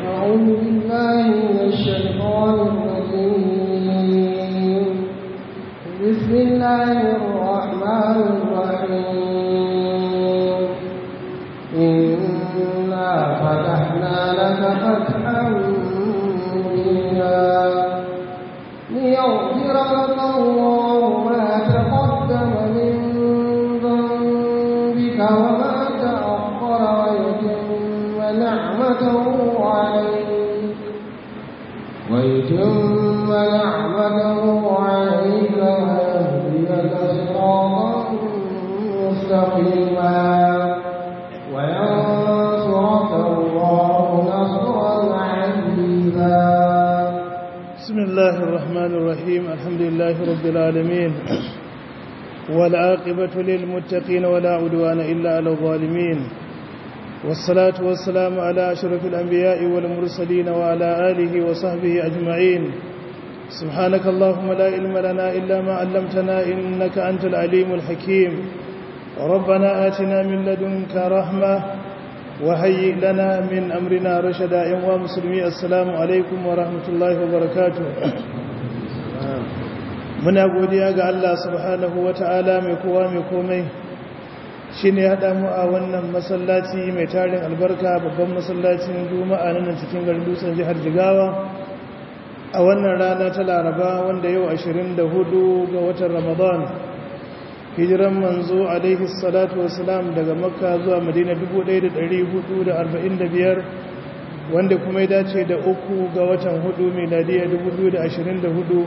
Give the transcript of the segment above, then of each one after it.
أعوذ بالله من الشيطان الرجيم بسم الله الرحمن الرحيم إنا فتحنا لك فتحا مبينا ليغفر لك الله ما تقدم من ذنبك وما تأخر ويتم نعمته عليك ويتم نعمته عليك ويهديك صراطا مستقيما وينصرك الله نصرا عزيزا بسم الله الرحمن الرحيم الحمد لله رب العالمين والعاقبة للمتقين ولا عدوان إلا على الظالمين والصلاة والسلام على أشرف الأنبياء والمرسلين وعلى آله وصحبه أجمعين سبحانك اللهم لا علم لنا إلا ما علمتنا إنك أنت العليم الحكيم ربنا آتنا من لدنك رحمة وهيئ لنا من أمرنا رشدا يا مسلمي السلام عليكم ورحمة الله وبركاته muna godiya ga Allah subhanahu wata'ala mai kowa mai komai shi ne haɗa mu a wannan masallaci mai tarin albarka babban masallacin juma'a nan cikin garin dutsen jihar jigawa a wannan rana ta laraba wanda yau 24 ga watan ramadan hijiran manzo alaihi salatu wasalam daga makka zuwa madina 1445 wanda kuma ya dace da uku ga watan hudu miladiya 2024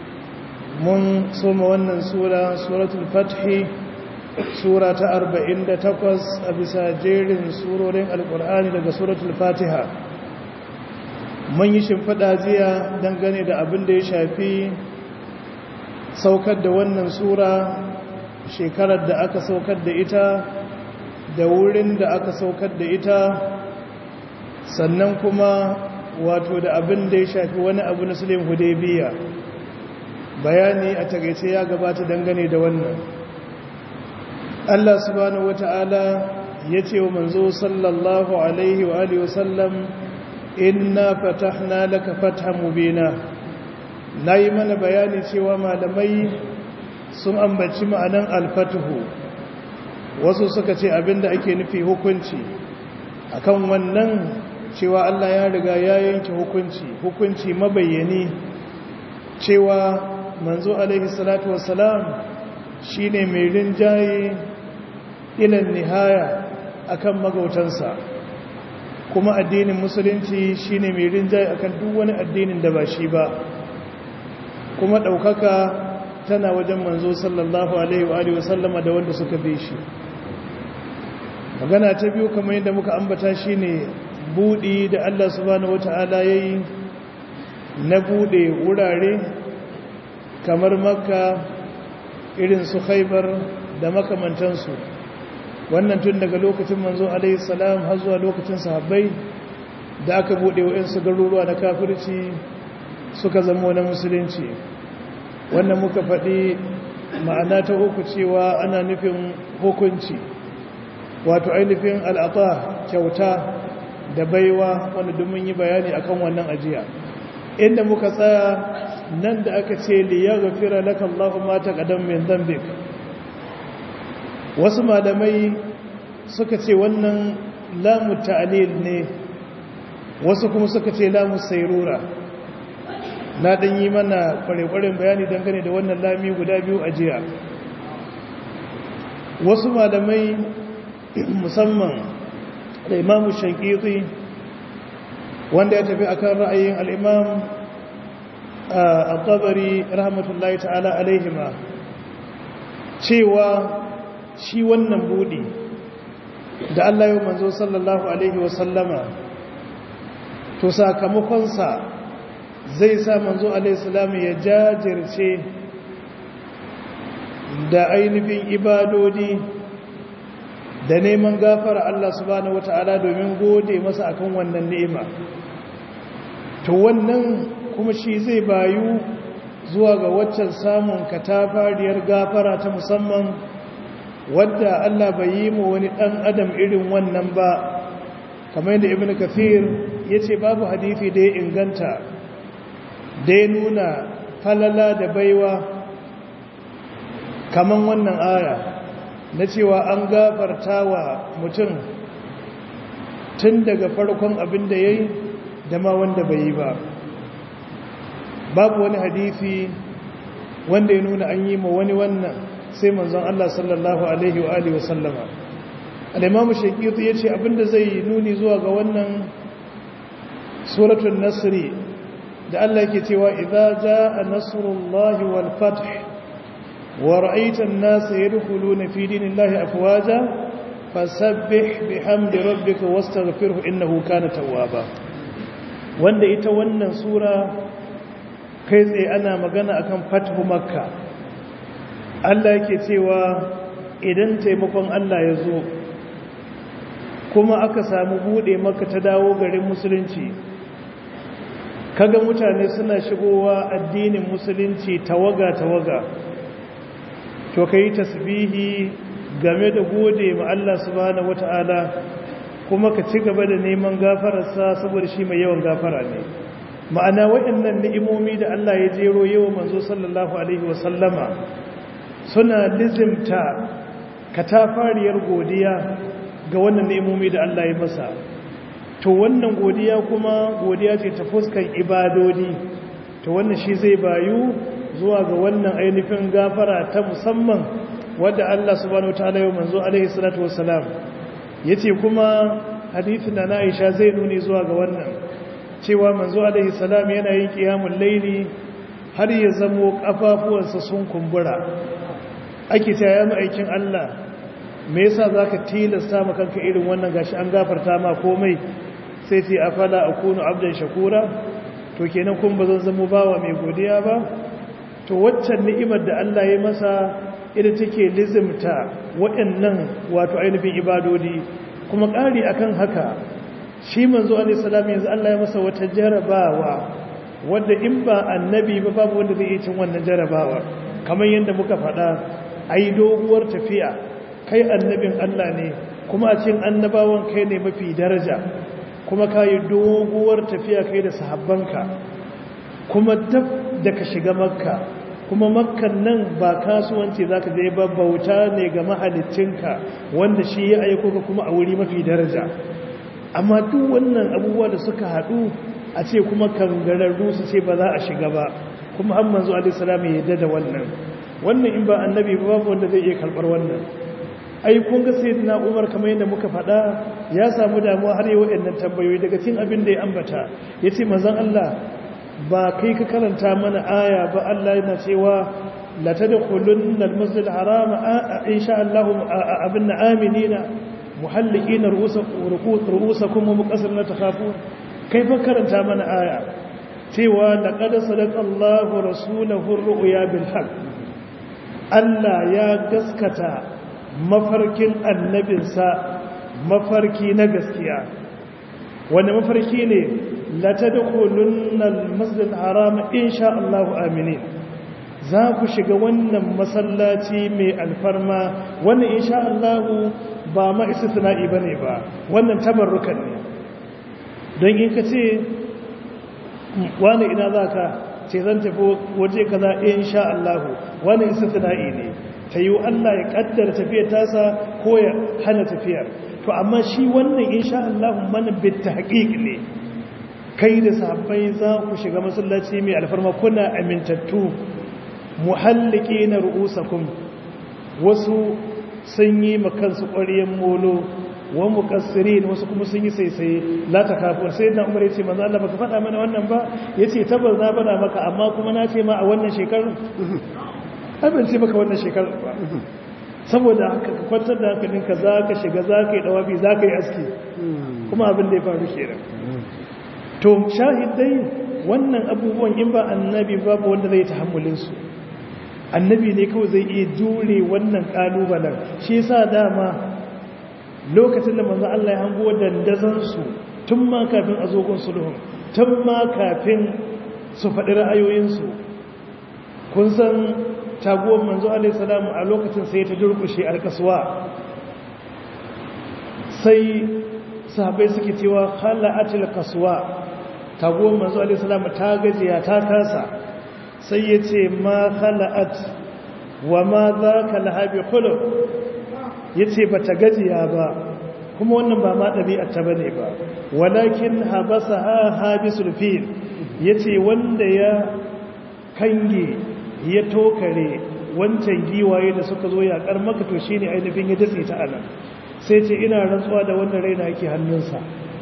mun soma wannan sura suratul fathi sura ta 48 a bisa jerin surorin alkur'ani daga suratul fatiha mun yi shimfiɗa jiya dangane da abin da ya shafi saukar da wannan sura shekarar da aka saukar da ita da wurin da aka saukar da ita sannan kuma wato da abin da ya shafi wani abu na sulhin hudaybiya bayani a tagaice ya gabata dangane da wannan Allah subhanahu wata'ala ya ce wa manzo sallallahu alaihi wa alihi wasallam inna fatahna laka fathan mubina nayi mana bayani cewa malamai sun ambaci ma'anan alfatuhu wasu suka ce abinda ake nufi hukunci akan wannan cewa Allah ya riga ya yanke hukunci hukunci mabayyani cewa manzo alaihi salatu wassalam shine mai rinjaye ilan nihaya akan magautansa kuma addinin musulunci shine mai rinjaye akan duk wani addinin da ba shi ba kuma ɗaukaka tana wajen manzo sallallahu alaihi wa alihi wasallama da wanda suka bi shi magana ta biyu kamar yadda muka ambata shine budi da Allah subhanahu wataala yayi na bude wurare kamar makka irin su khaybar da makamantansu wannan tun daga lokacin manzo alaihi salam har zuwa lokacin sahabbai da aka bude wa'ansu garuruwa na kafirci suka zama na musulunci wannan muka faɗi ma'ana ta uku cewa ana nufin hukunci wato ainihin al'ata kyauta da baiwa wanda domin yi bayani akan wannan ajiya inda muka tsaya nan da aka ce liya gafira laka Allah ma ta kadan min zambik wasu malamai suka ce wannan lamu ta'lil ne wasu kuma suka ce lamu sayrura na dan yi mana kwarekwaren bayani dangane da wannan lami guda biyu a jiya wasu malamai musamman da imamu shankiti wanda ya tafi akan ra'ayin al'imam a tabari rahmatullahi ta'ala alaihima cewa shi wannan budi da Allah yau manzo sallallahu alaihi wasallama to sakamakonsa zai sa manzo alaihissalam ya jajirce da ainihin ibadodi da neman gafara Allah subhanahu wata'ala domin gode masa akan wannan ni'ima to wannan kuma shi zai bayu zuwa ga waccan samun katafariyar gafara ta musamman wadda Allah bai yi mu wani ɗan adam irin wannan ba kamar yadda ibn kathir ya ce babu hadithi da ya inganta da ya nuna falala da baiwa kamar wannan aya na cewa an gafarta wa mutum tun daga farkon abin da ya yi da ma wanda bai yi ba babu wani hadithi wanda ya nuna an yi ma wani wannan sai manzon Allah sallallahu alaihi wa alihi wasallama al-imamu shaqiqi yace abinda zai nuni zuwa ga wannan suratul nasri da Allah yake cewa idza jaa nasrullahi wal fath wa ra'aita an-nasa yadkhuluna fi dinillahi afwaja fasabbih bihamdi rabbika wastaghfirhu innahu kana tawwaba wanda ita wannan sura kai tsaye ana magana akan fathu makka Allah yake cewa idan taimakon Allah ya zo kuma aka samu bude maka ta dawo garin musulunci kaga mutane suna shigowa addinin musulunci tawaga tawaga to kai tasbihi game da gode ma Allah subhanahu wataala kuma ka ci gaba da neman gafararsa saboda shi mai yawan gafara ne ma'ana waɗannan ni'imomi da Allah ya jero yawa manzo sallallahu alaihi wasallama suna lizimta katafariyar godiya ga wannan ni'imomi da Allah ya masa to wannan godiya kuma godiya ce ta fuskan ibadodi to wannan shi zai bayu zuwa ga wannan ainihin gafara ta musamman wadda Allah subhanahu wataala ya manzo alaihi salatu wassalam yace kuma hadithin da Aisha zai nuni zuwa ga wannan cewa manzo alaihi salam yana yin qiyamul laili har ya zamo kafafuwansa sun kumbura ake ta ya aikin Allah me yasa zaka tilasta maka kanka irin wannan gashi an gafarta ma komai sai ce afala akunu abdan shakura to kenan kun bazan zamo bawa mai godiya ba to waccan ni'imar da Allah ya masa ita take lizimta waɗannan wato ainihin ibadodi kuma ƙari akan haka shi manzo alaihi salam yanzu Allah ya masa wata jarabawa wanda in ba annabi ba babu wanda zai iya cin wannan jarabawa kamar yadda muka faɗa ai doguwar tafiya kai annabin Allah ne kuma a cikin annabawan kai ne mafi daraja kuma kai doguwar tafiya kai da sahabbanka kuma dab da ka shiga makka kuma makkan nan ba kasuwanci za ka je ba bauta ne ga mahalicinka wanda shi ya aiko ka kuma a wuri mafi daraja amma duk wannan abubuwa da suka haɗu a ce kuma kangararru su ce ba za a shiga ba kuma an manzo alisalam ya yadda da wannan wannan in ba annabi ba babu wanda zai iya karɓar wannan ai kun ga sai na umar kamar yadda muka faɗa ya samu damuwa har yi waɗannan tambayoyi daga cin abin da ya ambata ya ce manzon allah ba kai ka karanta mana aya ba Allah yana cewa la tadkhulunna al-masjid al-haram insha Allah abinna aminina muhallikina ru'usakum wa muqassirina takhafun kai fa karanta mana aya cewa laqad sadaqa Allahu rasulahu ar-ru'ya bil haqq Allah ya gaskata mafarkin annabinsa mafarki na gaskiya wanda mafarki ne latadkhulunna al-masjid al-haram insha Allah aminin za ku shiga wannan masallaci mai alfarma wannan insha Allah ba ma istisna'i bane ba wannan tabarrukan ne don in ka ce wani ina zaka ce zan tafi waje kaza insha Allah wani istisna'i ne tayi Allah ya kaddara tafiyar tasa ko ya hana tafiyar to amma shi wannan insha Allah mana bit tahqiq ne kai da sahabbai za ku shiga masallaci mai alfarma kuna amintattu muhalliki na ru'usakum wasu sun yi makansu ƙwariyan molo wa muqassirin wasu kuma sun yi saisaye la takafu sai na umar yace manzo Allah baka faɗa mana wannan ba yace tabbas na faɗa maka amma kuma na ce ma a wannan shekarar abin ce maka wannan shekarar ba saboda haka ka kwantar da hankalinka za ka shiga za ka yi dawabi za ka yi aski kuma abin da ya faru kenan to shahidai wannan abubuwan in ba annabi babu wanda zai tahammulin su annabi ne kawai zai iya jure wannan kalubalen shi yasa dama lokacin da manzo Allah ya hango dandazan su tun ma kafin a zogon sulhun tun ma kafin su faɗi ra'ayoyin su kun san taguwar manzo alaihi salamu a lokacin sai ta durkushe alkaswa sai sahabbai suke cewa khala'atil qaswa taguwar manzo alaihi salam ta gajiya ta kasa sai yace ma khala'at wa ma dhaka lahabi khuluq yace bata gajiya ba kuma wannan ba ma dabi'ar ta bane ba walakin habasaha habisul fil yace wanda ya kange ya tokare wancan giwaye da suka zo yakar maka to shine ainihin ya datse ta anan sai ce ina rantsuwa da wannan raina yake hannunsa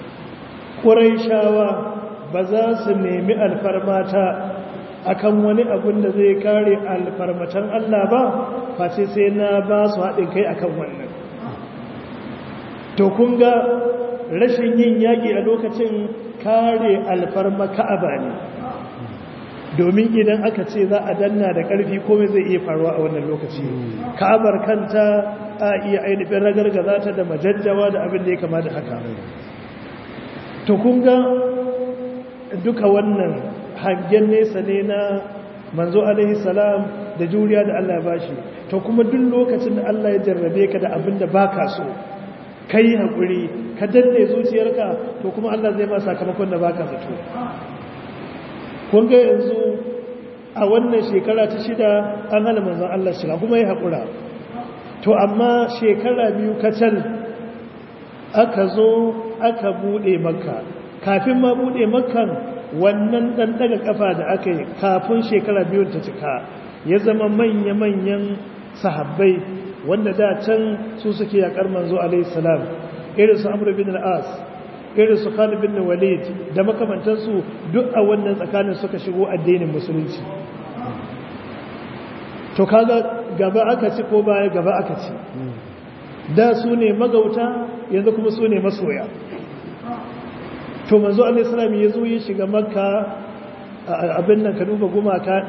shawa ba za su nemi alfarmata akan wani abun da zai kare alfarmatan Allah ba face sai na ba su haɗin kai akan wannan to kun ga rashin yin yaƙi a lokacin kare alfarma ka'aba ne domin idan aka ce za a danna da ƙarfi komai zai iya faruwa a wannan lokaci ka'abar kanta a iya ainihin ragargaza ta da majajjawa da abin da ya kama da haka to kun ga duka wannan hangen nesa ne na manzo alaihi salam da juriya da Allah ya bashi to kuma duk lokacin da Allah ya jarrabe ka da abin da baka so kai hakuri ka danne zuciyarka to kuma Allah zai ma sakamakon da baka zato kun ga yanzu a wannan shekara ta shida an hana manzon Allah shiga kuma ya haƙura to amma shekara biyu kacal aka zo aka buɗe makka kafin ma buɗe makkan wannan ɗan ɗaga ƙafa da aka yi kafin shekara biyu ta cika ya zama manya-manyan sahabbai wanda da can su suke yaƙar manzo alaihissalam irin su amur bin al'as irin su khalid bin walid da makamantansu duk a wannan tsakanin suka shigo addinin musulunci to kaga gaba aka ci ko baya gaba aka ci da su ne magauta yanzu kuma su ne masoya to manzo alaihissalam ya zo ya shiga makka abin nan ka duba gumaka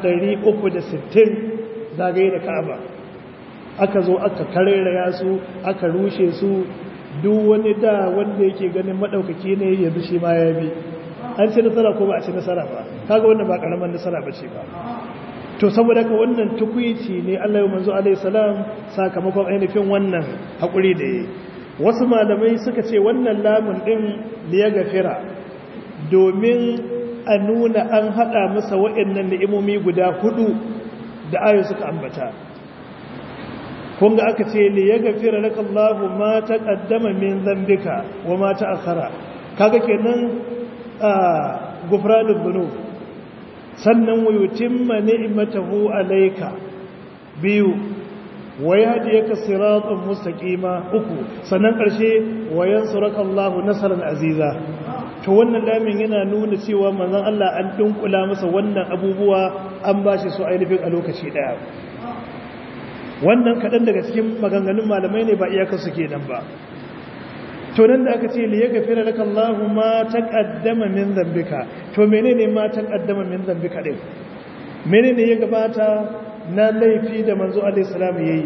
360 zagaye da ka'aba aka zo aka kareraya su aka rushe su duk wani da wanda yake ganin madaukaki ne yanzu shi ma ya bi an ci nasara ko ba a ci nasara ba kaga wannan ba karaman nasara ba ce ba to saboda ka wannan tukwici ne Allah ya manzo alaihi salam sakamakon ainihin wannan hakuri da yi wasu malamai suka ce wannan lamun din liya gafira domin a nuna an hada masa waɗannan ni'imomi guda hudu da ayo suka ambata kun ga aka ce liya gafira laka Allahu ma taqaddama min dhanbika wa ma ta'akhkhara kaga kenan a gufranul dhunub sannan wa yutimma ni'matahu alayka biyu wa yahdiyaka siratan mustaqima uku sannan karshe wa yansuraka Allahu nasran aziza to wannan lamin yana nuna cewa manzon Allah an dinkula masa wannan abubuwa an bashi su ainihin a lokaci daya wannan kadan daga cikin maganganun malamai ne ba iyakar su kenan ba to nan da aka ce li yaghfira laka Allahu ma taqaddama min dhanbika to menene ma taqaddama min dhanbika din menene ya gabata na laifi da manzo alaihi salam yayi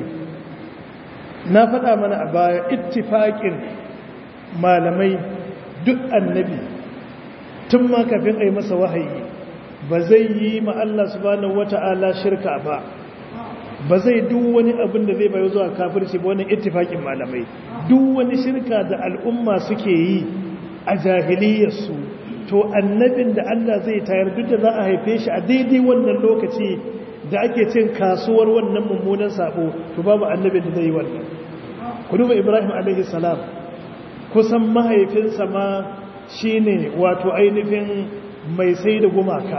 na faɗa mana a baya ittifaqin malamai duk annabi tun ma kafin ai masa wahayi ba zai yi ma Allah subhanahu wata'ala shirka ba ba zai duk wani abin da zai bayo zuwa kafirci ba wannan ittifaqin malamai duk wani shirka da al'umma suke yi a jahiliyarsu to annabin da Allah zai tayar duk da za a haife shi a daidai wannan lokaci da ake cin kasuwar wannan mummunan sabo to babu annabin da zai yi wannan ku duba Ibrahim alaihi salam kusan mahaifinsa ma shine wato ainihin mai sai da gumaka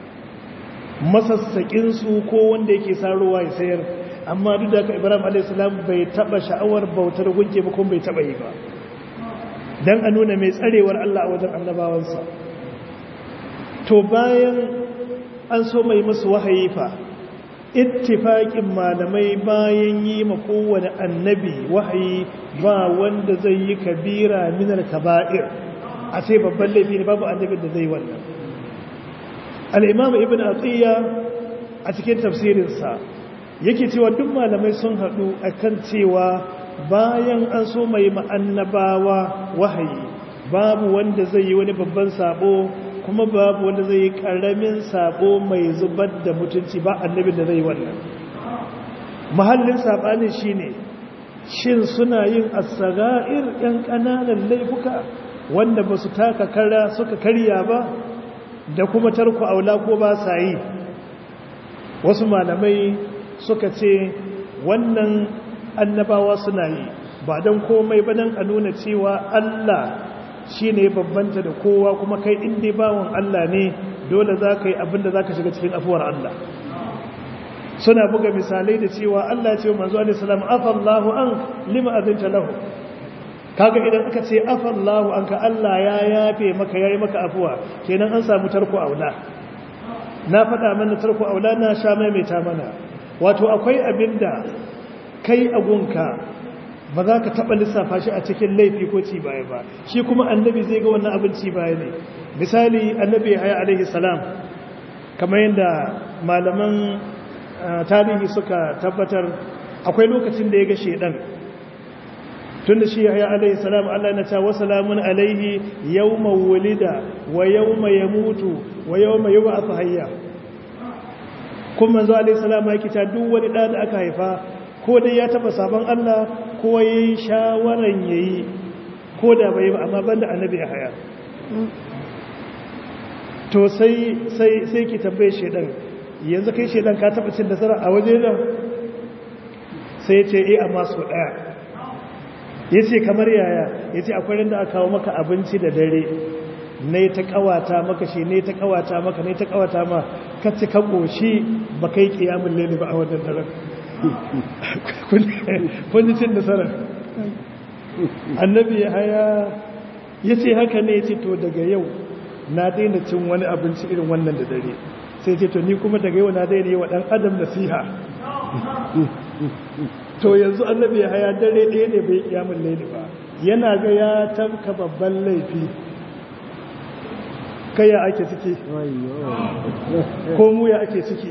masassaƙinsu ko wanda yake sarowa ya sayar amma duk da ka ibrahim alaihissalam bai taba sha'awar bautar gunke ba kuma bai taba yi ba don a nuna mai tsarewar allah a wajen annabawansa to bayan an so mai musu wahayi fa ittifaƙin malamai bayan yi ma kowane annabi wahayi ba wanda zai yi kabira minar kaba'ir a ce babban laifi ne babu annabin da zai wannan al'imam ibn atiyya a cikin tafsirinsa yake cewa duk malamai sun haɗu a kan cewa bayan an so mai ma'annabawa wahayi babu wanda zai yi wani babban sabo kuma babu wanda zai yi ƙaramin sabo mai zubar da mutunci ba annabin da zai wannan mahallin saɓanin shi ne shin suna yin as-saga'ir yan kananan laifuka wanda ba su taka kara suka karya ba da kuma tarku aula ko ba sa yi wasu malamai suka ce wannan annabawa suna yi ba don komai ba don a nuna cewa Allah shi ne babbanta da kowa kuma kai inda bawan Allah ne dole za ka yi abinda za ka shiga cikin afuwar Allah suna buga misalai da cewa Allah ce manzo alisalam afallahu an lima azinta lahu kaga idan aka ce afallahu an ka Allah ya yafe maka yayi maka afuwa kenan an samu tarko aula na faɗa mana tarko aula na sha maimaita mana wato akwai abinda kai agunka ba za ka taɓa lissafa shi a cikin laifi ko ci baya ba shi kuma annabi zai ga wannan abin ci baya ne misali annabi haya alaihi salam kamar yadda malaman tarihi suka tabbatar akwai lokacin da ya ga shedan tun da shi haya alaihi salam Allah na ta wasalamun alaihi yawma wulida wa yawma yamutu wa yawma yub'ath hayya kuma manzo alaihi salam yake ta duk wani da aka haifa ko dai ya taba sabon Allah ko yayi shawaran yayi ko da bai ba amma banda annabi haya to sai sai sai ki tambaye shedan yanzu kai shedan ka taba cin nasara a waje da sai ce eh amma so daya yace kamar yaya yace akwai rinda aka kawo maka abinci da dare ne ta kawata maka shi ne ta kawata maka ne ta kawata ma ka ci ka koshi ba kai kiyamul layli ba a wannan daren kun ji cin nasara annabi haya yace haka ne yace to daga yau na daina cin wani abinci irin wannan da dare sai ce to ni kuma daga yau na daina yi wa ɗan adam nasiha to yanzu annabi ya haya dare ɗaya ne bai kiyamun laili ba yana ga ya tabka babban laifi kai ya ake ciki ko mu ya ake ciki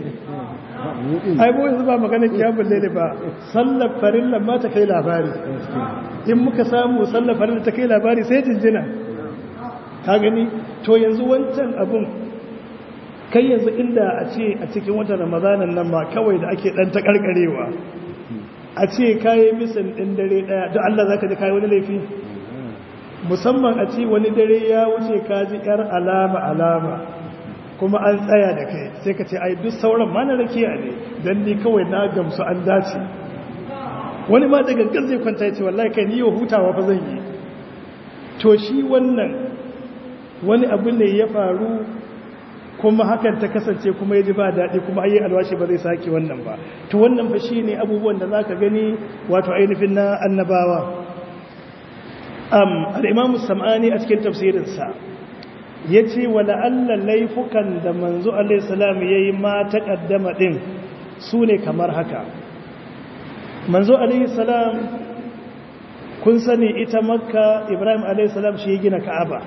ai mu yanzu ba magana kiyamun laili ba sallar farillan ma ta kai labari in muka samu sallar farillan ta kai labari sai jinjina ka gani to yanzu wancan abun kai yanzu inda a ce a cikin watan ramadanan nan ma kawai da ake dan ta karkarewa a ce kayi misan ɗin dare ɗaya don Allah za ka ji kayi wani laifi musamman a ce wani dare ya wuce ka ji ‘yar alama alama kuma an tsaya da kai sai ka ce ai duk sauran ma na rakiya ne don ni kawai na gamsu an dace wani ma daga gan zai kwanta ya ce wallahi kai ni yau hutawa fa zan yi to shi wannan wani abu ne ya faru kuma hakan ta kasance kuma ya ji ba daɗi kuma ayi alwashi ba zai sake wannan ba to wannan fa shine abubuwan da zaka gani wato ainihin na annabawa am al-imam sam'ani a cikin tafsirinsa yace wala alla laifukan da manzo alaihi salam yayi ma taqaddama din sune kamar haka manzo alaihi salam kun sani ita makka ibrahim alaihi salam shi ya gina ka'aba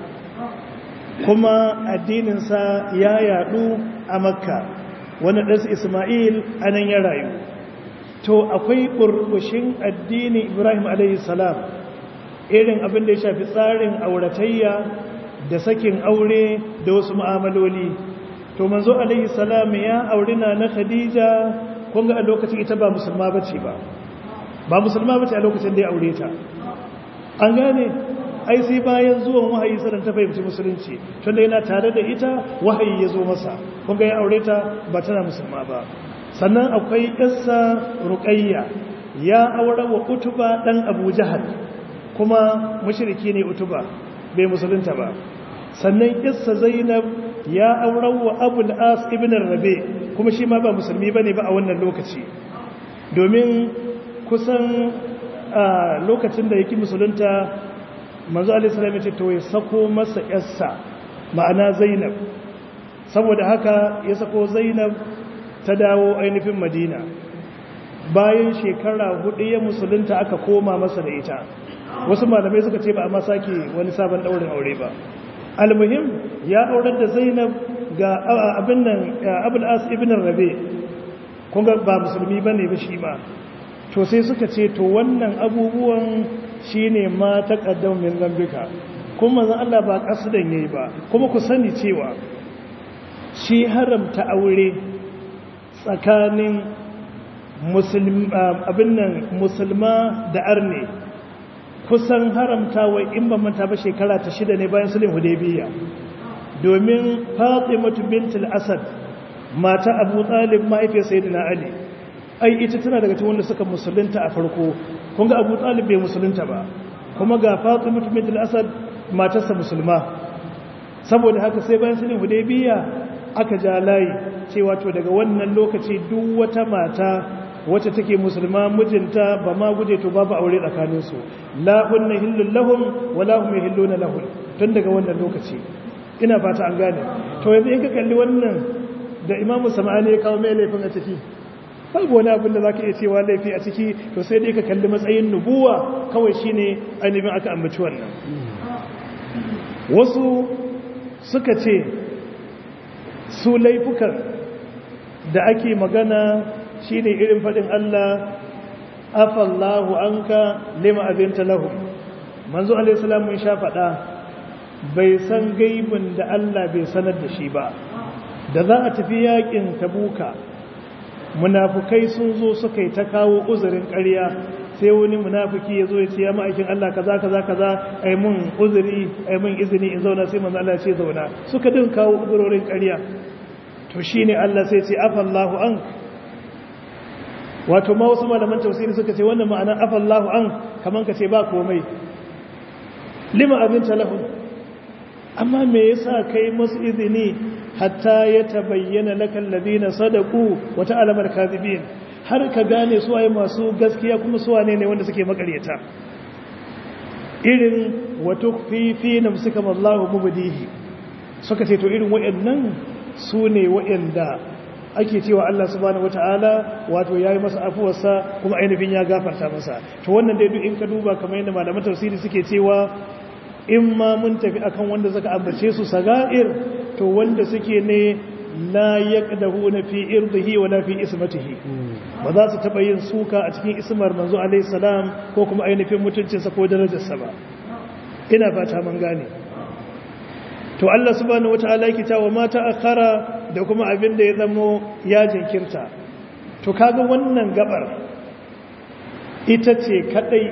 kuma addininsa ya yadu a makka wani ɗansu ismail a nan ya rayu to akwai burbushin addini ibrahim salam irin abin da ya shafi tsarin auratayya da sakin aure da wasu mu'amaloli to manzo salam ya auri na na khadija kun ga a lokacin ita ba musulma bace ba ba musulma bace a lokacin da ya aure ta an gane ai sai bayan zuwan wahayi sanan ta fahimci musulunci tunda yana tare da ita wahayi ya zo masa kun ga ya aure ta ba tana musulma ba sannan akwai ƙassa ruqayya ya aure wa utuba dan abu jahal kuma mushriki ne utuba bai musulunta ba sannan ƙassa zainab ya aure wa abul as ibn rabi kuma shi ma ba musulmi bane ba a wannan lokaci domin kusan a lokacin da yake musulunta manzo alisalam ya ce to ya sako masa yarsa ma'ana zainab saboda haka ya sako zainab ta dawo ainihin madina bayan shekara hudu ya musulunta aka koma masa da ita wasu malamai suka ce ba a ma sake wani sabon daurin aure ba almuhim ya aurar da zainab ga abin nan abul as ibn rabe kun ga ba musulmi bane ba shi ma to sai suka ce to wannan abubuwan shine ma taqaddam min zambika kuma manzon Allah ba kasudan yayi ba kuma ku sani cewa shi haramta aure tsakanin abin nan musulma da arne kusan haramta wa in ba manta ba shekara ta shida ne bayan sulhin hudaybiya domin fatimatu bintul asad mata abu talib mahaifiyar sayyidina ali ai ita tana daga cikin wanda suka musulunta a farko kun ga abu talib bai musulunta ba kuma ga fatimatu bintul asad matarsa musulma saboda haka sai bayan sulhin hudaybiya aka ja layi cewa to daga wannan lokaci duk wata mata wacce take musulma mijinta ba ma guje to babu aure tsakaninsu la hunna hillul lahum wa la hum yahilluna lahum tun daga wannan lokaci ina fata an gane to yanzu in ka kalli wannan da imamu sama'ani ya kawo mai laifin a ciki babu wani abin da za ka iya cewa laifi a ciki to sai dai ka kalli matsayin nubuwa kawai shine ainihin aka ambaci wannan wasu suka ce su laifukan da ake magana shine irin faɗin Allah afallahu anka lima abinta lahu manzo alaihi salam mun sha faɗa bai san gaibin da Allah bai sanar da shi ba da za a tafi yakin tabuka munafukai sun zo suka yi ta kawo uzurin ƙarya sai wani munafuki ya zo ya ce ya ma'aikin Allah kaza kaza kaza ai mun uzuri ai mun izini in zauna sai manzo Allah ya ce zauna suka din kawo uzurorin ƙarya to shine Allah sai ce afallahu an wato ma wasu malaman tafsiri suka ce wannan ma'anar afallahu an kaman ka ce ba komai lima abin talahun amma me yasa kai masu izini hatta ya tabayyana lakal ladina sadaqu wa ta'lamul kadhibin har ka gane su waye masu gaskiya kuma su wane ne wanda suke makaryata irin wa tukfi fi nafsika wallahu mubdihi suka ce to irin wayannan su ne wayanda ake cewa Allah subhanahu wataala wato yayi masa afuwarsa kuma ainihin ya gafarta masa to wannan dai duk in ka duba kamar yadda malaman tafsiri suke cewa in ma mun tafi akan wanda suka ambace su saga'ir to wanda suke ne la yaqdahu na fi irdihi wala fi ismatihi ba za su taba yin suka a cikin ismar manzo alaihi salam ko kuma ainihin mutuncinsa ko darajarsa ba ina fata mun gane to Allah subhanahu wataala yake cewa mata akhara da kuma abin da ya zamo ya jinkirta to kaga wannan gabar ita ce kadai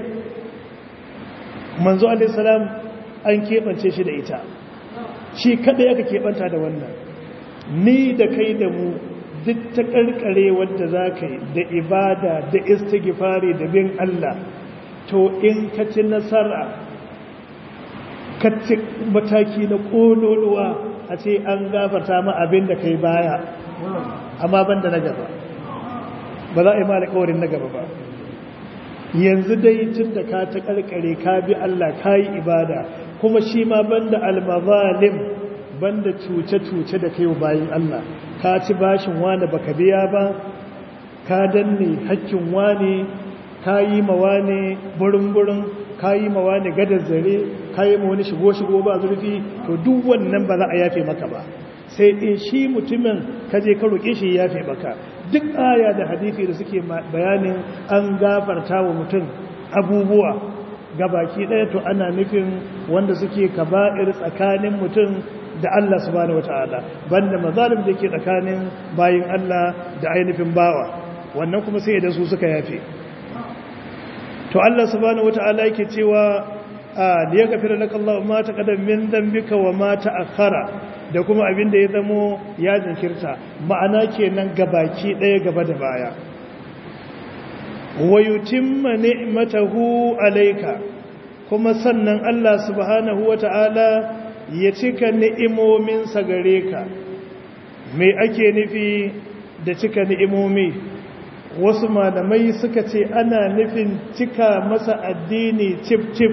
manzo alaihi salam an keɓance shi da ita shi kaɗai aka keɓanta da wannan ni da kai da mu duk ta ƙarƙare wadda za ka yi da ibada da istighfari da bin Allah to in ka ci nasara ka ci mataki na ƙololuwa a ce an gafarta ma abin da kai baya amma ban da na gaba ba za a yi ma alƙawarin na gaba ba yanzu dai tun da ka ta ƙarƙare ka bi Allah ka yi ibada kuma shi ma banda almazalim banda cuce-cuce da kai bayan Allah ka ci bashin wani baka biya ba ka danne hakkin wani ka yi ma wani burin-burin ka yi ma wani gadar zare ka yi ma wani shigo-shigo ba zurfi to duk wannan ba za a yafe maka ba sai in shi mutumin ka je ka roƙe shi yafe maka duk aya da hadisi da suke bayanin an gafarta wa mutum abubuwa gabaki ɗaya to ana nufin wanda suke kaba'ir tsakanin mutum da Allah subhanahu wata'ala banda mazalim da ke tsakanin bayin Allah da ainihin bawa wannan kuma sai da su suka yafe to Allah subhanahu wata'ala yake cewa a liya gafira laka Allah ma taqaddam min dhanbika wa ma ta'akhkhara da kuma abin da ya zamo ya jinkirta ma'ana kenan gabaki ɗaya gaba da baya wa yutimma ni'matahu alayka kuma sannan Allah subhanahu wata'ala ya cika ni'imominsa gare ka me ake nufi da cika ni'imomi wasu malamai suka ce ana nufin cika masa addini cif cif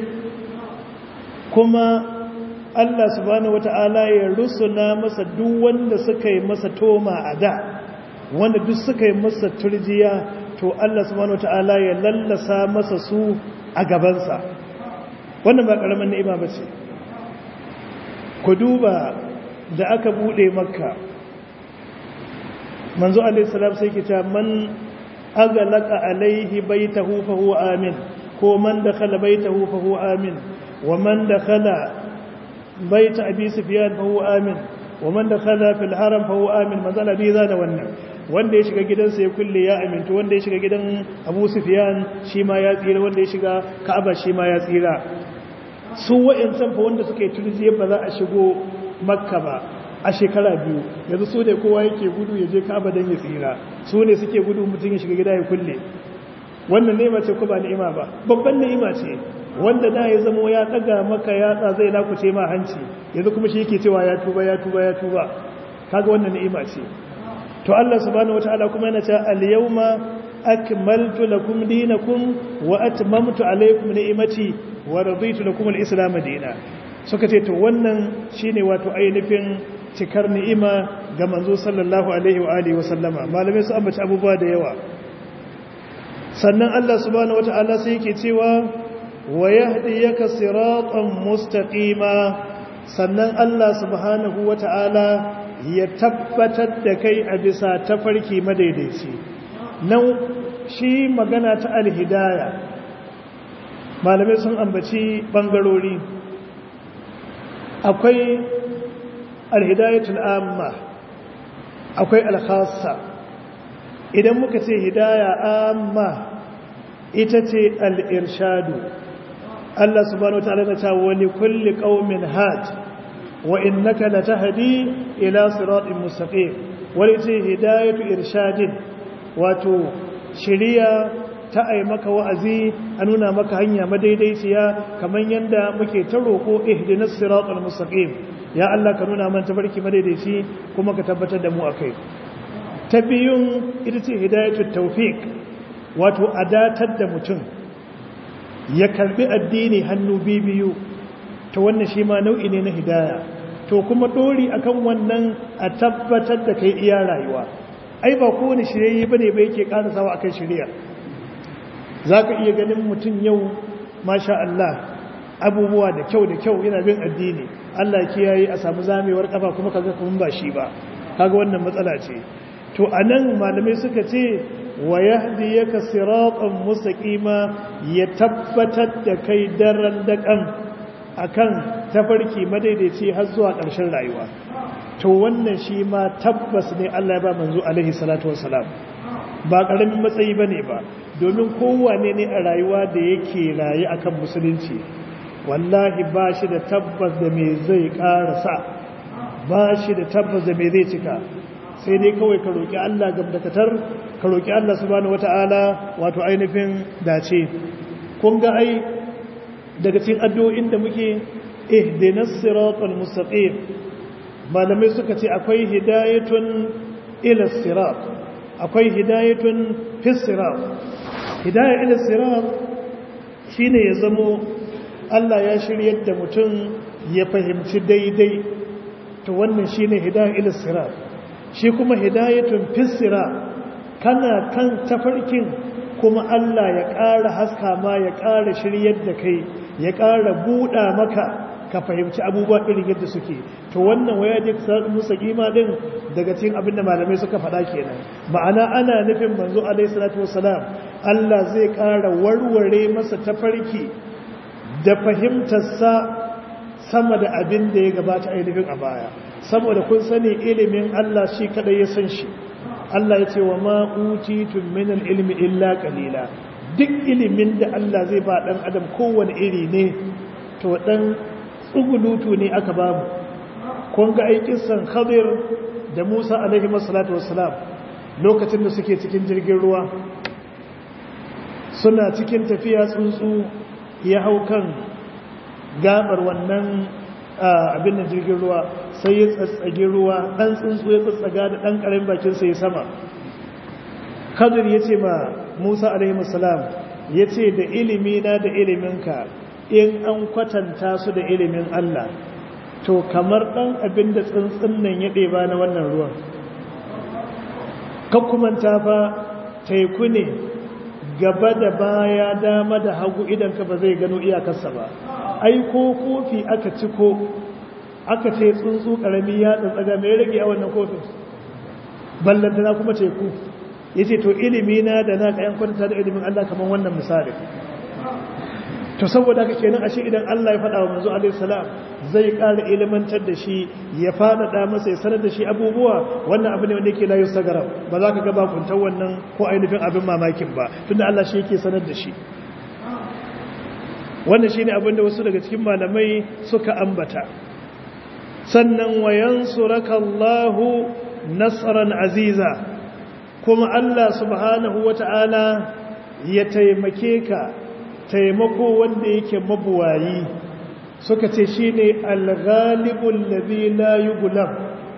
kuma Allah subhanahu wata'ala ya rusuna masa duk wanda suka yi masa toma a da wanda duk suka yi masa turjiya to Allah subhanahu wata'ala ya lallasa masa su a gabansa wannan ba karamin ni'ima ba ce ku duba da aka bude makka manzo alaihi salam sai ke ta man aghlaqa alaihi baitahu fa huwa amin ko man dakhala baitahu fa huwa amin wa man dakhala baita abi sufyan fa huwa amin wa man dakhala fil haram fa huwa amin manzo nabi da wannan wanda ya shiga gidansa ya kulle ya amintu wanda ya shiga gidan abu sufiyan shi ma ya tsira wanda ya shiga ka'aba shi ma ya tsira su wa'yancan fa wanda suka yi turjiya ba za a shigo makka ba a shekara biyu yanzu su ne kowa yake gudu ya je ka'aba don ya tsira su ne suke gudu mutum ya shiga gida ya kulle wannan ni'ima ce ko ba ni'ima ba babban ni'ima ce wanda da ya zamo ya daga maka yatsa zai lakuce ma hanci yanzu kuma shi yake cewa ya tuba ya tuba ya tuba kaga wannan ni'ima ce to Allah subhanahu wataala kuma yana cewa al-yawma akmaltu lakum dinakum wa atmamtu alaykum ni'mati wa raditu lakum al-islam dinan suka ce to wannan shine wato ainihin cikar ni'ima ga manzo sallallahu alaihi wa alihi wa sallama malamai su ambaci abubuwa da yawa sannan Allah subhanahu wataala sai yake cewa wa yahdiyaka siratan mustaqima sannan Allah subhanahu wataala ya tabbatar da kai a bisa tafarki madaidaici nan shi magana ta alhidaya malamai sun ambaci bangarori akwai alhidayatul amma akwai alkhassa idan muka ce hidaya amma ita ce al'irshadu Allah subhanahu wa ta'ala na ta wani kulli qaumin hajj wa innaka latahdi ila siratin mustaqim wani ce hidayatu irshadin wato shiriya ta ai maka wa'azi a nuna maka hanya madaidaiciya kamar yanda muke ta roko ihdinas siratal mustaqim ya Allah ka nuna mana tabarki madaidaici kuma ka tabbatar da mu akai ta biyun ita ce hidayatu tawfiq wato adatar da mutum ya karbi addini hannu biyu to wannan shi ma nau'i ne na hidaya to kuma dori akan wannan a tabbatar da kai iya rayuwa ai ba kowane shirye bane ba yake karasawa akan shirya zaka iya ganin mutum yau masha Allah abubuwa da kyau da kyau yana bin addini Allah kiyaye a samu zamewar kafa kuma kaga kuma ba shi ba kaga wannan matsala ce to anan malamai suka ce wa yahdiyaka siratan mustaqima ya tabbatar da kai daren dakan akan tafarki madaidaici har zuwa ƙarshen rayuwa to wannan shi ma tabbas ne Allah ya ba manzo alaihi salatu wassalam ba ƙaramin matsayi bane ba domin kowane ne a rayuwa da yake raye akan musulunci wallahi ba shi da tabbas da me zai ƙarasa ba shi da tabbas da me zai cika sai dai kawai ka roƙi Allah gamdakatar ka roƙi Allah subhanahu wata'ala wato ainihin dace kun ga ai daga cikin addu'o'in da muke ihdinas siratal mustaqim malamai suka ce akwai hidayatun ila sirat akwai hidayatun fis sirat hidayah ila sirat shine ya zamo Allah ya shiryar da mutum ya fahimci daidai to wannan shine hidayah ila sirat shi kuma hidayatun fis sirat kana kan tafarkin kuma Allah ya ƙara haska ma ya ƙara shiryar da kai ya ƙara buɗa maka ka fahimci abubuwa irin yadda suke to wannan waya da sa'ad musa kima din daga cikin abin da malamai suka faɗa kenan ma'ana ana nufin manzo alaihi salatu wassalam Allah zai ƙara warware masa tafarki da fahimtarsa sama da abin da ya gabata ainihin a baya saboda kun sani ilimin Allah shi kadai ya san shi Allah ya ce wa ma utitum min ilmi illa qalila duk ilimin da Allah zai ba dan adam kowane iri ne to dan tsugulutu ne aka ba mu kun ga aikin san Khadir da Musa alaihi wassalatu wassalam lokacin da suke cikin jirgin ruwa suna cikin tafiya tsuntsu ya hau kan gabar wannan abin da jirgin ruwa sai ya tsatsage ruwa ɗan tsuntsu ya tsatsaga da ɗan ƙarin bakinsa ya sama kadir ya ce ma musa alaihissalam ya ce da ilimina da iliminka in an kwatanta su da ilimin allah to kamar ɗan abin da tsuntsun nan ya ɗeba na wannan ruwan kakkumanta fa teku ne gaba da baya dama da hagu idanka ba zai gano iyakarsa ba ai ko kofi aka ciko aka ce tsuntsu karami ya tsantsaga mai rage a wannan kofin ballantana kuma teku ya ce to ilimi na da na kayan kwanta da ilimin Allah kamar wannan misali to saboda haka kenan ashe idan Allah ya faɗa wa manzo alaihi salam zai ƙara ilimantar da shi ya faɗaɗa masa ya sanar da shi abubuwa wannan abu ne wanda yake layu sagara ba za ka ga bakuntar wannan ko ainihin abin mamakin ba tunda Allah shi yake sanar da shi wannan shine abin da wasu daga cikin malamai suka ambata sannan wayan surakallahu nasran aziza kuma Allah subhanahu wata'ala ya taimake ka taimako wanda yake mabuwayi suka ce shi ne alghalibul ladhi la yughlab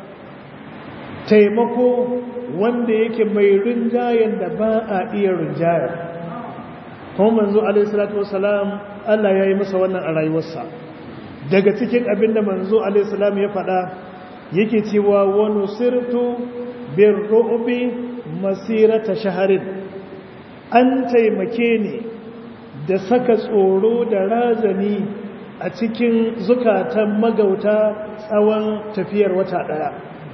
taimako wanda yake mai rinjayen da ba a iya rinjaya kuma manzo alaihi salatu wassalam Allah ya yi masa wannan a rayuwarsa daga cikin abinda manzo alaihi salam ya faɗa yake cewa wa nusirtu birru'bi masirata shaharin an taimake ni da saka tsoro da razani a cikin zukatan magauta tsawon tafiyar wata ɗaya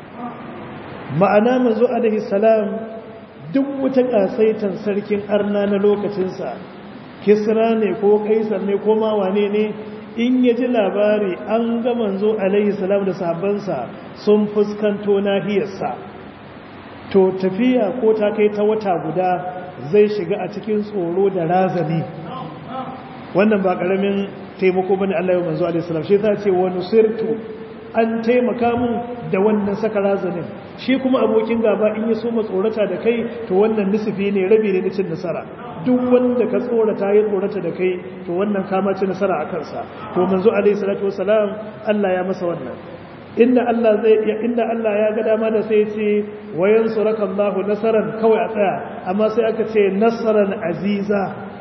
ma'ana manzo alaihi salam duk wata ƙasaitan sarkin arna na lokacinsa kisra ne ko kaisar ne ko ma wane ne in ya ji labari an ga manzo alaihi salam da sahabbansa sun fuskanto nahiyarsa to tafiya ko ta kai ta wata guda zai shiga a cikin tsoro da razani wannan ba karamin taimako bane Allah ya manzo alaihi salam shi yasa ce wa nusirtu an taimaka mun da wannan saka razanin shi kuma abokin gaba in ya so tsorata da kai to wannan nisifi ne rabi ne na cin nasara duk wanda ka tsorata ya tsorata da kai to wannan kama ci nasara a kansa to manzo alaihi salatu wasalam Allah ya masa wannan inda Allah zai inda Allah ya ga dama da sai ce wayan surakallahu nasaran kawai a tsaya amma sai aka ce nasaran aziza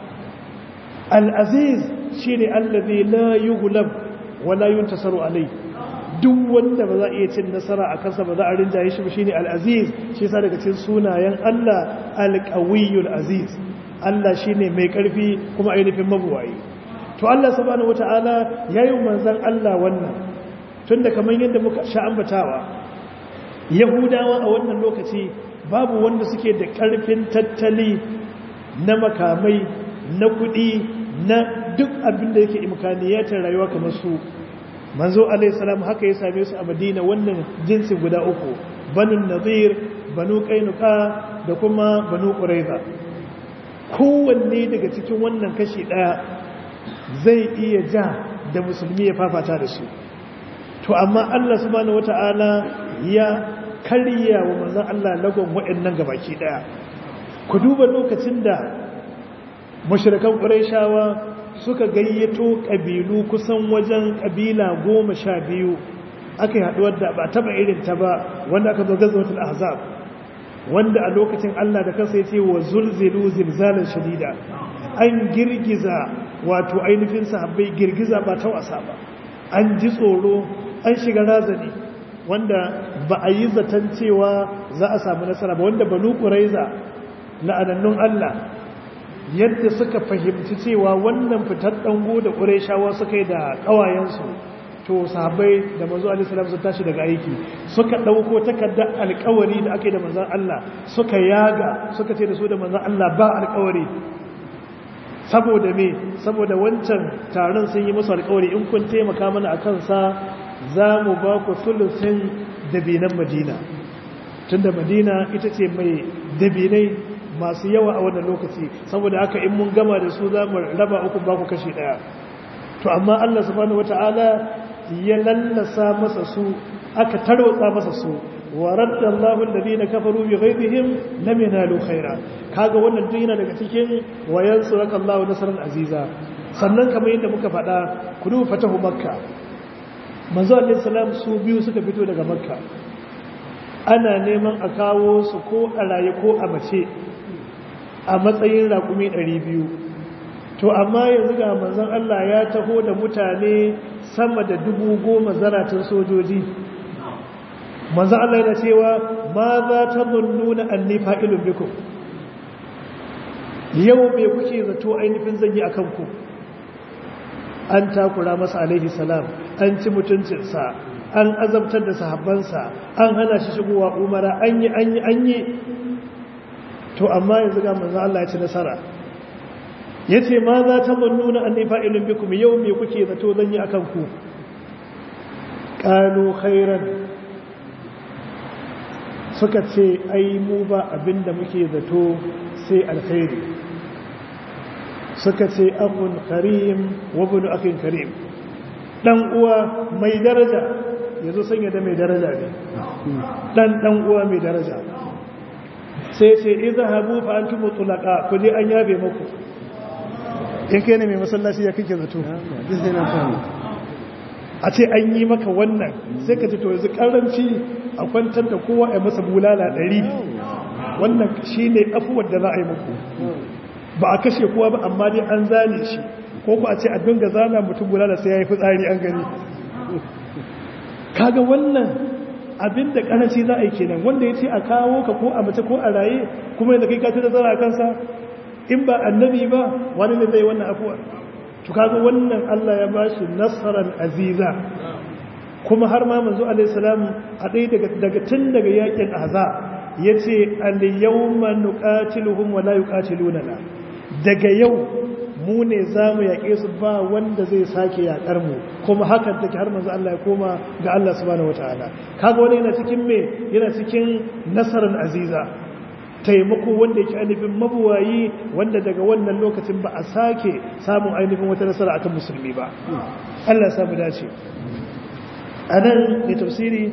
al-aziz shine allazi la yughlab wa la yuntasaru alayhi duk wanda ba za a iya cin nasara a kansa ba za a rinjaye shi ba shine al-aziz shi yasa daga cikin sunayen Allah al-qawiyyul aziz Allah shine mai karfi kuma ainihin mabuwayi to Allah subhanahu wataala yayin manzon Allah wannan tunda kamar yadda muka sha ambatawa yahudawa a wannan lokaci babu wanda suke da karfin tattali na makamai na kudi na duk abin da yake imkaniyatar rayuwa kamar su manzo alayhi salam haka ya same su a madina wannan jinsi guda uku banu nadir banu kainuka da kuma banu quraiza kowanne daga cikin wannan kashi daya zai iya ja da musulmi ya fafata da su to amma Allah subhanahu wata'ala ya karya wa manzon Allah lagon waɗannan gabaki daya ku duba lokacin da mushrikan quraishawa suka gayyato ƙabilu kusan wajen ƙabila goma sha biyu aka yi haɗuwar da ba taɓa irin ta ba wanda aka zo gazawatul ahzab wanda a lokacin Allah da kansa ya ce wa zulzilu zilzalan shadida an girgiza wato ainihin sahabbai girgiza ba ta wasa ba an ji tsoro an shiga razani wanda ba a yi zaton cewa za a samu nasara ba wanda banu quraiza la'anannun Allah yadda suka fahimci cewa wannan fitar dango da ƙureshawa suka yi da ƙawayensu to sahabbai da manzo alaihi salam sun tashi daga aiki suka ɗauko takardar alƙawari da ake da manzon Allah suka yaga suka ce da su da manzon Allah ba alƙawari saboda me saboda wancan taron sun yi musu alƙawari in kun taimaka mana a kansa za mu ba ku sulusin dabinan madina tunda madina ita ce mai dabinai masu yawa a wannan lokaci saboda haka in mun gama da su za mu raba uku ba ku kashi daya to amma Allah subhanahu wata'ala ya lallasa masa su aka tarwatsa masa su wa radda Allahu alladhina kafaru bi ghayrihim lam yanalu khaira kaga wannan duk yana daga cikin wayan suraka Allahu nasran aziza sannan kamar yadda muka faɗa ku duba fatahu makka manzo Allah salam su biyu suka fito daga makka ana neman a kawo su ko a raye ko a mace a matsayin raƙumi biyu. to amma yanzu ga manzon Allah ya taho da mutane sama da dubu goma zaratan sojoji manzon Allah yana cewa ma za ta nuna anni fa'ilun bikum yau me kuke zato ainihin zan yi a kanku an takura masa alaihi salam an ci mutuncinsa an azabtar da sahabbansa an hana shi shigowa umara an yi an yi an yi to amma yanzu ga manzo Allah ya ci nasara yace ma za ta zannuna anni fa'ilun bikum yau me kuke zato zan yi akan ku qalu khairan suka ce ai mu ba abinda muke zato sai alkhairi suka ce akun karim wa bunu akin karim dan uwa mai daraja yazo sanya da mai daraja ne dan dan uwa mai daraja sai ce izhabu fa antum mutlaqa ku je an yabe muku in kai ne mai masallaci ya kike zato a ce an yi maka wannan sai ka ce to yanzu karanci a kwantar da kowa a masa bulala ɗari wannan shi ne afuwar da za a yi muku ba a kashe kowa ba amma dai an zane shi ko ku a ce a dinga zana mutum bulala sai ya yi fitsari an gani kaga wannan abin da karanci za a yi kenan wanda ya ce a kawo ka ko a mace ko a raye kuma yadda kai ka da zara kansa in ba annabi ba wani ne zai wannan afuwar to kaga wannan Allah ya bashi nasaran aziza kuma har ma manzo alaihi salam a dai daga daga tun daga yakin ahza yace al yawma nuqatiluhum wa la yuqatiluna daga yau mu ne zamu yake su ba wanda zai sake yakar mu kuma hakan take har manzo Allah ya koma ga Allah subhanahu wataala kaga wani yana cikin me yana cikin nasaran aziza taimako wanda yake ainihin mabuwayi wanda daga wannan lokacin ba a sake samun ainihin wata nasara akan musulmi ba Allah ya samu dace a nan da tafsiri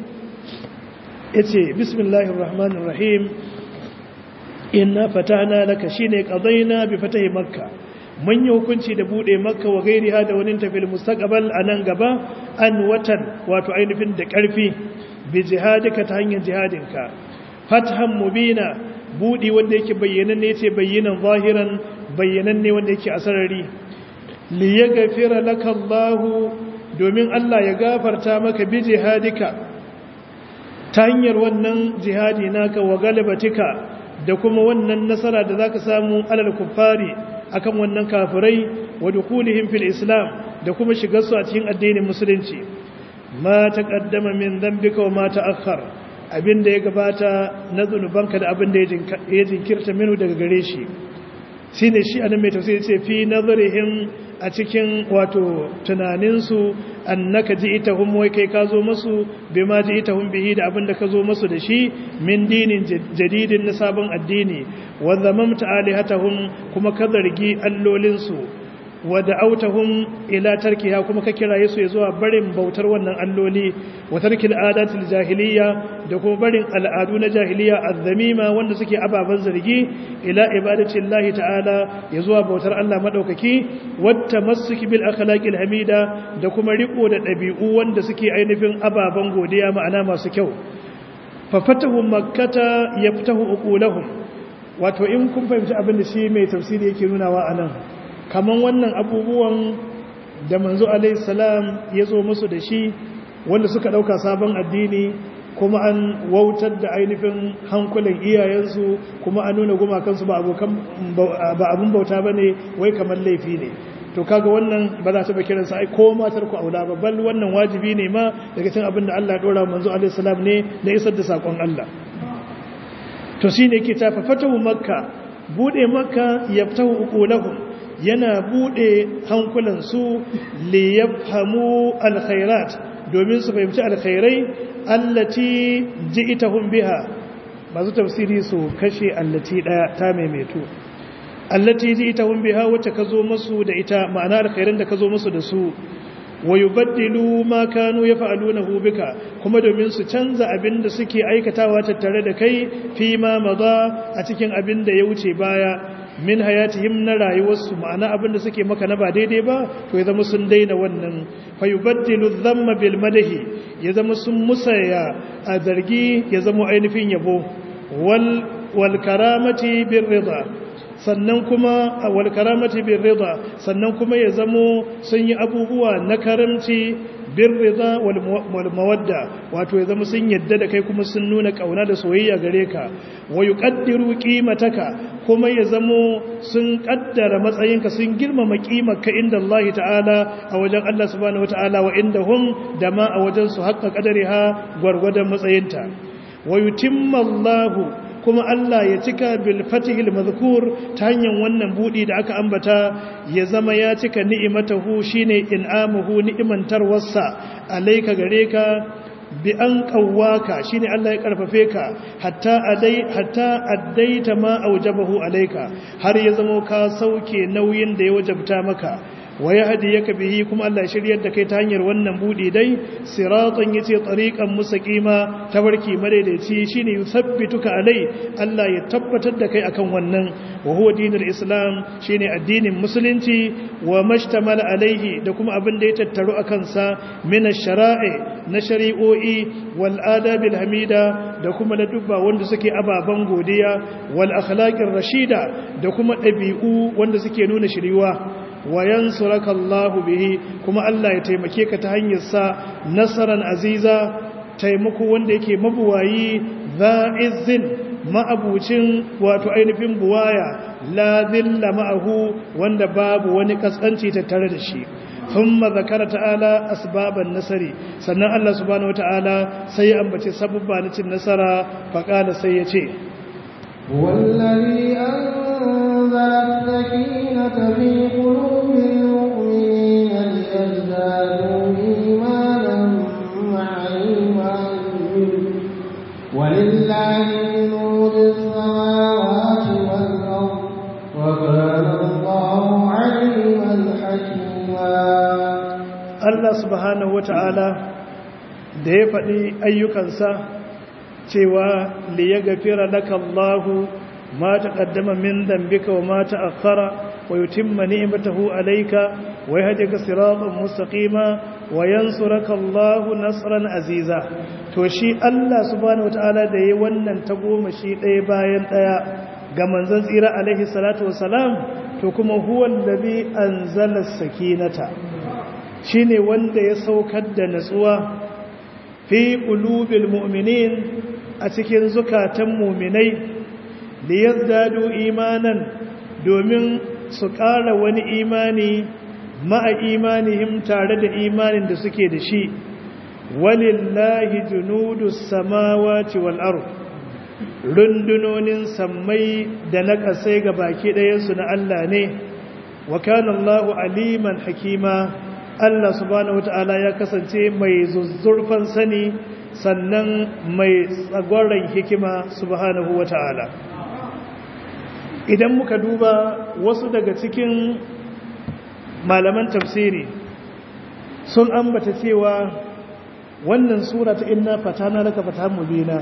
ya ce bismillahir rahmanir rahim inna fatana laka shine qadaina bi fatahi makka mun yi hukunci da bude makka wa gairiha da wani tafil mustaqbal anan gaba an watan wato ainihin da karfi bi jihadika ta hanyar jihadinka fathan mubina budi wanda yake bayyanan ne ce bayyanan zahiran bayyanan ne wanda yake asarari li yaghfira laka Allah domin Allah ya gafarta maka bi jihadika ta hanyar wannan jihadi naka wa galibatika da kuma wannan nasara da zaka samu alal kuffari akan wannan kafirai wa dukulihim fil islam da kuma shigar su a cikin addinin musulunci ma taqaddama min dhanbika wa ma ta'akhkhara abin da ya gabata na zunubanka da abin da ya jinkirta minu daga gare shi shi ne shi anan mai tafsiri ce fi nazarihim a cikin wato tunaninsu annaka ji ita hun wai kai ka zo masu bai ma ji ita hun bihi da abin da ka zo masu da shi min dinin jadidin na sabon addini wanda mamta alihatahum kuma ka zargi allolinsu wadda autahum ila tarkiha kuma ka kiraye su zuwa barin bautar wannan alloli wa tarkil adatil jahiliya da kuma barin al'adu na jahiliya azzamima wanda suke ababan zargi ila ibadatin lahi ta'ala ya zuwa bautar Allah madaukaki wata masuki bil akhlaqil hamida da kuma riko da dabi'u wanda suke ainihin ababan godiya ma'ana masu kyau fa fatahu makkata yaftahu uqulahum wato in kun fahimci abin da shi mai tafsiri yake nunawa anan kaman wannan abubuwan da manzo alaihissalam ya zo musu da shi wanda suka ɗauka sabon addini kuma an wautar da ainihin hankulan iyayensu kuma an nuna gumakansu ba abin bauta ba ne wai kamar laifi ne to kaga wannan ba za ta ba kiransa ai ko matar ku aula ba bal wannan wajibi ne ma daga cikin abin da Allah ya dora manzo alaihissalam ne na isar da sakon Allah to shine yake ta fatahu makka bude makka yaftahu uqulahum yana bude hankulansu li yafhamu alkhairat domin su fahimci alkhairai allati ji'tahum biha masu tafsiri su kashe allati daya ta maimaito allati ji'tahum biha wacce kazo musu da ita ma'ana alkhairan da kazo musu da su wa yubaddilu ma kanu yaf'alunahu bika kuma domin su canza abin da suke aikatawa tattare da kai fi ma maza a cikin abin da ya wuce baya min hayatihim na rayuwarsu ma'ana abin da suke maka na ba daidai ba to ya zama sun daina wannan fa yubaddilu dhamma bil madahi ya zama sun musaya a zargi ya zama ainihin yabo wal wal karamati bir rida sannan kuma wal karamati bir rida sannan kuma ya zamo sun yi abubuwa na karamci bir rida wal mawadda wato ya zama sun yadda da kai kuma sun nuna kauna da soyayya gare ka wa yuqaddiru qimataka kuma ya zamo sun kaddara matsayinka sun girmama kimarka inda Allah ta'ala a wajen Allah subhanahu wata'ala wa indahum da ma a wajen su haqqa qadariha gwargwadon matsayinta wa yutimma Allah kuma Allah ya cika bil fatihil mazkur ta hanyar wannan budi da aka ambata ya zama ya cika ni'imatahu shine in'amuhu ni'imantarwarsa alayka gare ka bi an kawwaka shine Allah ya karfafe ka hatta adai hatta addaita ma aujabahu alayka har ya zama ka sauke nauyin da ya wajabta maka wa yahdiyaka bihi kuma Allah ya shiryar da kai ta hanyar wannan budi dai siratan yace tariqan mustaqima tabarki madaidaici shine yusabbituka alai Allah ya tabbatar da kai akan wannan wa huwa dinul islam shine addinin musulunci wa mashtamala alaihi da kuma abin da ya tattaru akan sa min ash-shara'i na shari'o'i wal adabil hamida da kuma na dubba wanda suke ababan godiya wal akhlaqir rashida da kuma dabi'u wanda suke nuna shiriwa wa yansuraka Allah bihi kuma Allah ya taimake ka ta hanyar sa nasaran aziza taimako wanda yake mabuwayi za'izzin ma'abucin wato ainihin buwaya la dhilla ma'ahu wanda babu wani kaskanci tattare da shi ثم ذكر تعالى أسباب النصر سنة الله سبحانه وتعالى سيأنبت سبب نتي النصر فقال سيأتي هو الذي أنزل السكينة في قلوب المؤمنين ليزدادوا إيمانا مع إيمانهم ولله جنود السماوات والأرض وكان الله عليما حكيما Allah subhanahu wata'ala da ya faɗi ayyukansa cewa li ya gafira laka Allahu ma taqaddama min dhanbika wa ma ta'akhkhara wa yutimma ni'matahu alayka wa yahdika siratan mustaqima wa yansuraka Allahu nasran aziza to shi Allah subhanahu wata'ala da yayi wannan tagoma shi ɗaya bayan ɗaya ga manzon tsira alaihi salatu wassalam to kuma huwa allazi anzala sakinata shine wanda ya saukar da natsuwa fi qulubil mu'minin a cikin zukatan mu'minai liyazdadu imanan domin su ƙara wani imani ma'a imanihim tare da imanin da suke da shi walillahi junudus samawati wal ard rundunonin sammai da na ƙasai ga baki ɗayansu na Allah ne wa kana Allahu aliman hakima Allah subhanahu wata'ala ya kasance mai zuzzurfan sani sannan mai tsagwaron hikima subhanahu wata'ala idan muka duba wasu daga cikin malaman tafsiri sun ambata cewa wannan sura ta inna fatana laka fatahan mubina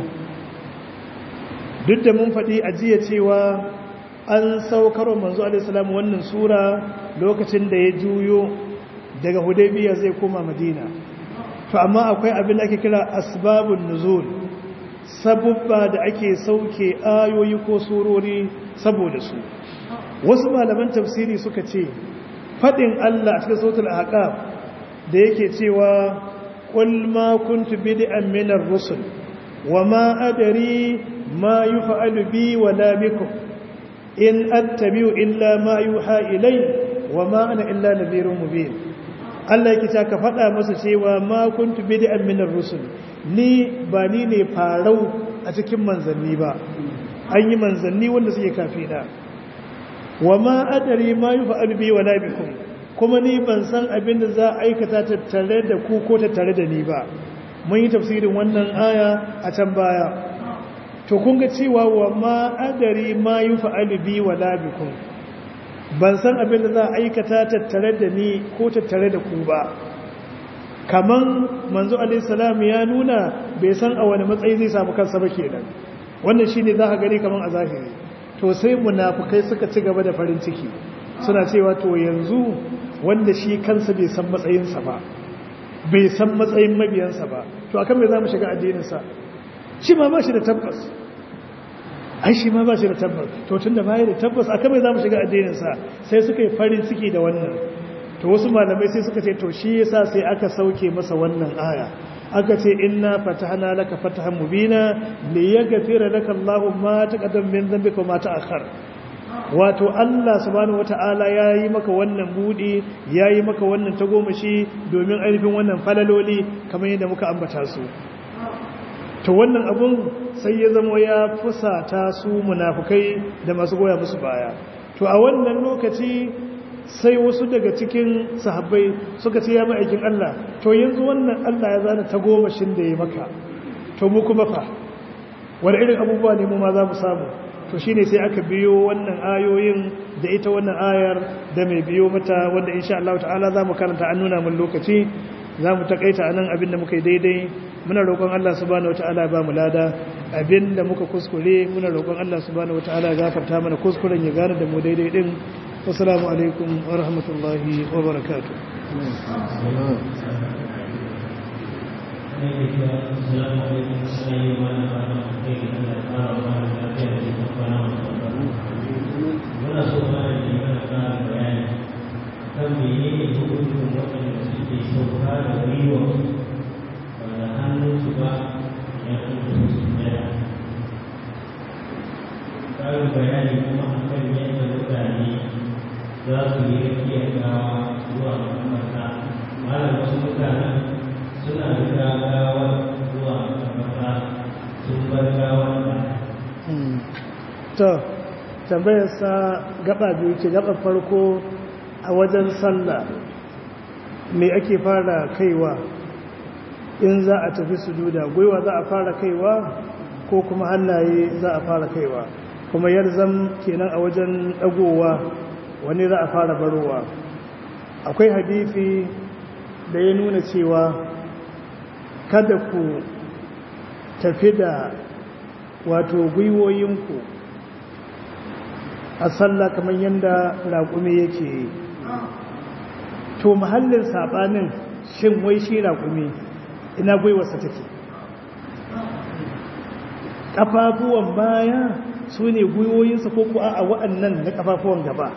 duk da mun faɗi ajiya cewa an saukar manzo alaihi salam wannan sura lokacin da ya juyo daga hudaybiya zai koma madina to amma akwai abin da ake kira asbabun nuzul sabubba da ake sauke ayoyi ko surori saboda su wasu malaman tafsiri suka ce fadin Allah a cikin sautul ahqaf da yake cewa qul ma kuntu bid'an min ar-rusul wama adri ma yuf'alu bi wala bikum in attabi'u illa ma yuha ilay wama ana illa nadhirun mubin Allah yake ta ka faɗa masa cewa ma kuntu bid'an min ar-rusul ni ba ni ne farau a cikin manzanni ba an yi manzanni wanda suke kafina wa ma adari ma yufa'alu bi wala bikum kuma ni ban san abin da za a aikata tattare da ku ko tattare da ni ba mun yi tafsirin wannan aya a can baya to kun ga cewa wa ma adari ma yufa'alu bi wala bikum ban san abin da za a aikata tattare da ni ko tattare da ku ba kaman manzo alaihissalam ya nuna bai san a wani matsayi zai samu kansa ba kenan wannan shine za ka gani kaman a zahiri to sai munafukai suka ci gaba da farin ciki suna cewa to yanzu wanda shi kansa bai san matsayinsa ba bai san matsayin mabiyansa ba to akan me za mu shiga addininsa shi ma ba shi da tabbas ai shi ma ba shi da tabbas to tun da baya da tabbas akan mai za mu shiga addininsa sai suka yi farin ciki da wannan to wasu malamai sai suka ce to shi yasa sai aka sauke masa wannan aya aka ce inna fatahna laka fatahan mubina li yaghfira laka Allahu ma taqaddam min dhanbika ma ta'akhkhar wato Allah subhanahu wata'ala yayi maka wannan budi yayi maka wannan tagomashi domin ainihin wannan falaloli kamar yadda muka ambata su to wannan abun sai ya zama ya fusata su munafukai da masu goya musu baya to a wannan lokaci sai wasu daga cikin sahabbai suka ce ya ma'aikin Allah to yanzu wannan Allah ya zana ta gomashin da ya maka to mu kuma fa wani irin abubuwa ne mu ma za mu samu to shine sai aka biyo wannan ayoyin da ita wannan ayar da mai biyo mata wanda insha Allah ta'ala za mu karanta an nuna mun lokaci za mu takaita anan abin da muka yi daidai muna roƙon Allah subhanahu wataala ya ba mu lada abin da muka kuskure muna roƙon Allah subhanahu wataala ya gafarta mana kuskuren ya gane da mu daidai din assalamu alaikum wa rahmatullahi wa barakatuh muna so ma da ke mana ƙara bayani kan menene hukuncin waɗanda suke sauka da gwiwa ba da hannunsu ba ya kuma su daya ƙarin bayani kuma a kan yadda mutane za su yi rakiyar gawa zuwa makamata malam wasu mutanen suna da gagawa zuwa makamata sun bar gawar ba to tambayarsa gaba biyu ce gaba farko a wajen sallah me ake fara kaiwa in za a tafi sujuda gwiwa za a fara kaiwa ko kuma hannaye za a fara kaiwa kuma yarzam kenan a wajen dagowa wani za a fara barowa akwai hadisi da ya nuna cewa kada ku tafi da wato gwiwoyinku a sallah kamar yadda raƙumi yake yi to mahallin saɓanin shin wai shi raƙumi ina gwiwarsa take ƙafafuwan baya su ne gwiwoyinsa ko kuwa a wa'annan na ƙafafuwan gaba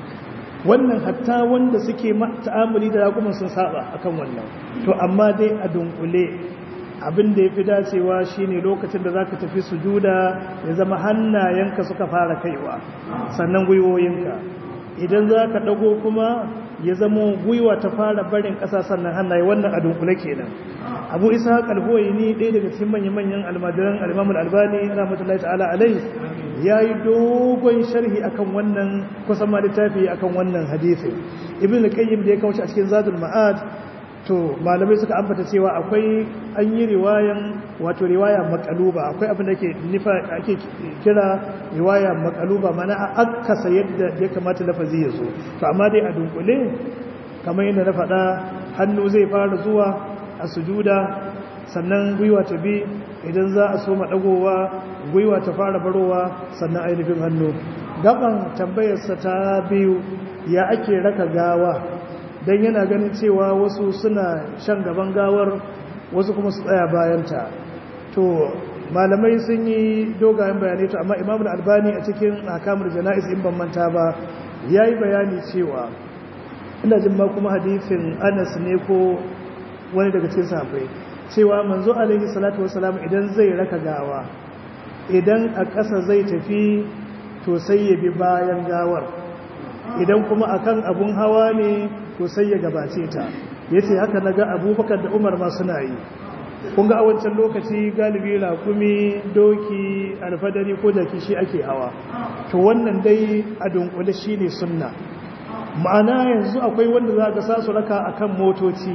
wannan hatta wanda suke ta'amuli da raƙumin sun saba akan wannan to amma dai a dunkule abin da ya fi dacewa shine lokacin da za ka tafi sujuda ya zama hannayenka suka fara kaiwa sannan gwiwoyinka idan za ka ɗago kuma ya zama gwiwa ta fara barin ƙasa sannan hannaye wannan a dunkule kenan abu isa kalhoyi ni ɗaya daga cikin manyan-manyan almajiran alimamul albani rahmatullahi ta'ala alai ya yi dogon sharhi akan wannan kusan ma littafi akan wannan hadisi ibn al-qayyim da ya kawo shi a cikin zadul ma'ad to malamai suka ambata cewa akwai an yi riwayan wato riwaya makaluba akwai abin da ke nufa ake kira riwaya makaluba mana a akasa yadda ya kamata lafazi ya zo to amma dai a dunkule kamar yadda na faɗa hannu zai fara zuwa a sujuda sannan gwiwa ta bi idan za a soma ɗagowa gwiwa ta fara barowa sannan ainihin hannu gaban tambayarsa ta biyu ya ake raka gawa don yana ganin cewa wasu suna shan gaban gawar wasu kuma su tsaya bayanta to malamai sun yi dogayen bayanai to amma imamul albani a cikin hakamar jana'is in ban manta ba ya yi bayani cewa ina jin ma kuma hadisin anas ne ko wani daga cikin sahabbai cewa manzo alaihi salatu wasalam idan zai raka gawa idan a ƙasa zai tafi to sai ya bi bayan gawar idan kuma akan abun hawa ne to sai ya gabace ta yace haka naga abubakar da umar ma suna yi kun ga a wancan lokaci galibi rakumi doki alfadari ko jaki shi ake hawa to wannan dai a dunkule shine sunna ma'ana yanzu akwai wanda za ga sasu raka akan motoci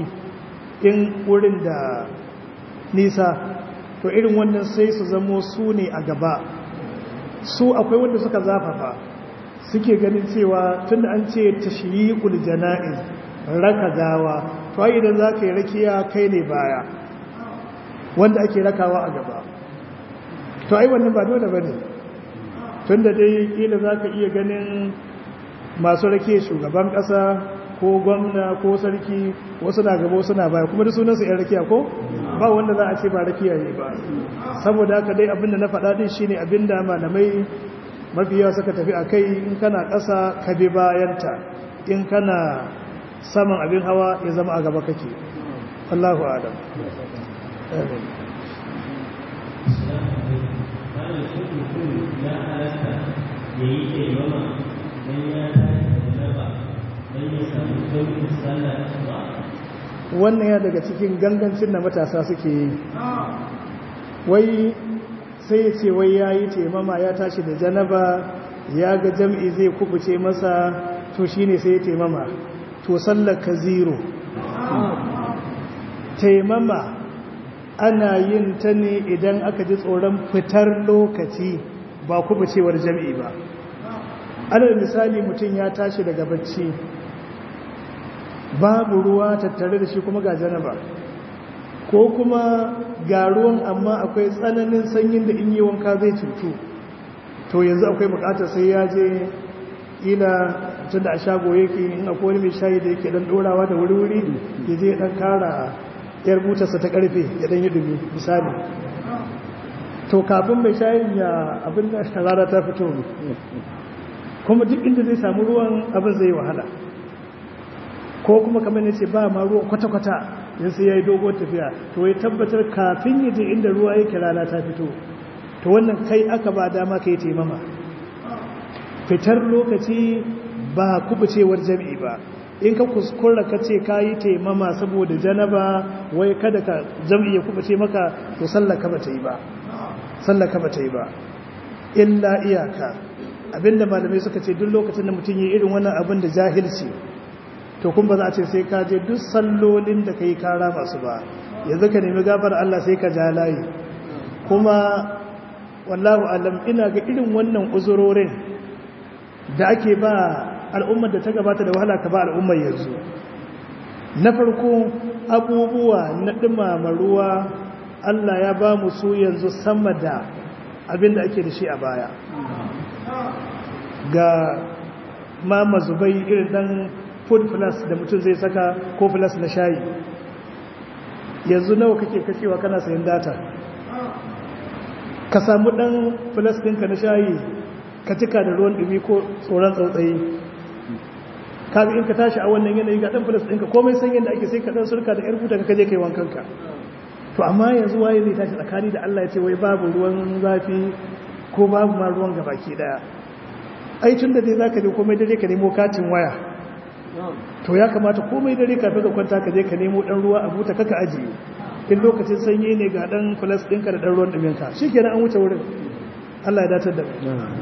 in wurin da nisa to irin wannan sai su zamo su ne a gaba su akwai wanda suka zafafa suke ganin cewa tun an ce tashyiqul jana'iz raka gawa to ai idan zaka yi rakiya kai ne baya wanda ake rakawa a gaba to ai wannan ba dole bane tunda dai kila zaka iya ganin masu rake shugaban kasa ko gwamna ko sarki wasu na gaba wasu na baya kuma da sunan su yan rakiya ko ba wanda za a ce ba rakiya ne ba saboda haka dai abinda na faɗa din shine abinda malamai mafi yawa suka tafi a kai in kana ƙasa ka bi bayanta in kana saman abin hawa ya zama a gaba kake Allahu adam wannan ya daga cikin gangancin da matasa suke yi wai sai ya ce wai ya yi taimama ya tashi da janaba ya ga jam'i zai kubuce masa to shi ne sai ya taimama to sallaka zero taimama ana yin ta ne idan aka ji tsoron fitar lokaci ba kubucewar jam'i ba alal misali mutum ya tashi daga bacci babu ruwa tattare da shi kuma ga janaba ko kuma ga ruwan amma akwai tsananin sanyin da in yi wanka zai cutu to yanzu akwai bukatar sai ya je ila tun da a shago yake in akwai wani mai shayi da yake dan dorawa da wuri-wuri ya je dan kara yar butarsa ta karfe ya dan yi dumi misali to kafin mai shayin ya abin da rana ta fito kuma duk inda zai samu ruwan abin zai wahala ko kuma kamar ne ce ba ma ruwa kwata-kwata yin sai ya yi dogon tafiya to ya tabbatar kafin ya je inda ruwa yake rana ta fito to wannan kai aka ba dama ka yi taimama fitar lokaci ba kubucewar jami'i ba in ka kuskura ka ce ka yi taimama saboda janaba wai kada ka jam'i ya kubuce maka to sallaka ba ta yi ba sallaka ba ta yi ba illa iyaka abinda malamai suka ce duk lokacin da mutum yi irin wannan abin da jahilci to kun ba za a ce sai ka je duk sallolin da ka yi kara masu ba yanzu ka nemi gafar Allah sai ka ja layi kuma wallahu alam ina ga irin wannan uzurorin da ake ba al'ummar da ta gabata da wahala ka ba al'ummar yanzu na farko abubuwa na ɗumama ruwa Allah ya ba mu su yanzu sama da abin da ake da shi a baya ga ma mazubai irin ɗan food plus da mutum zai saka ko plus na shayi yanzu nawa kake kashewa kana sayan data ka samu dan plus ɗinka na shayi ka cika da ruwan ɗumi ko tsoron tsautsayi kaga in ka tashi a wannan yanayi ga dan plus ɗinka komai san yadda ake sai ka dan surka da yar buta ka kaje kai wankanka to amma yanzu waye zai tashi tsakani da Allah ya ce wai babu ruwan zafi ko babu ma ruwan gabaki daya ai tun da dai zaka je komai dare ka nemo katin waya to ya kamata komai dare kafin ka kwanta ka je ka nemo dan ruwa a buta kaka ajiye in lokacin sanyi ne ga dan plus ɗinka da dan ruwan ɗumin ka shikenan an wuce wurin Allah ya datar da mu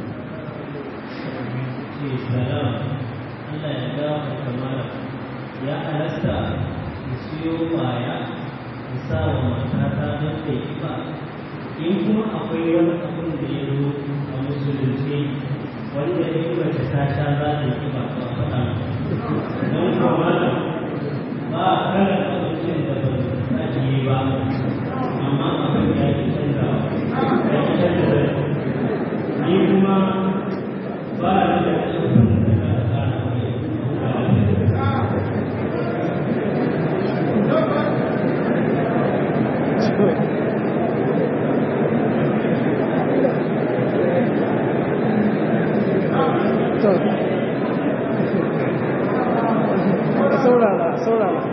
Allah ya gafa kamar ya alasta da siyo baya da sa wa matata don ta yi ba in kuma akwai wani abin da ya zo a musulunci wanda in mace ta sha za ta yi ba ba faɗa don kuma ba a kara abincin da ba a yi ba amma abin ya yi canza ya yi canza ni kuma ba a da ƙarfin da za a kara saurara saurara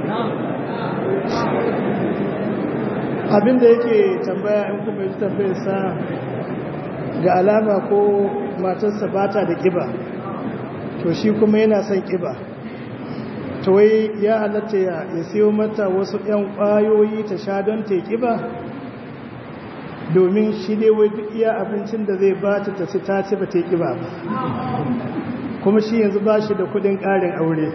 abinda yake tambaya in kuma yi tambayarsa ga alama ko matarsa bata da kiba to shi kuma yana son kiba to wai ya halatta ya siyo mata wasu 'yan kwayoyi ta sha don ta kiba domin shi ne wai duk iya abincin da zai bata ta ci ta ci ba ta kiba ba kuma shi yanzu ba shi da kudin ƙarin aure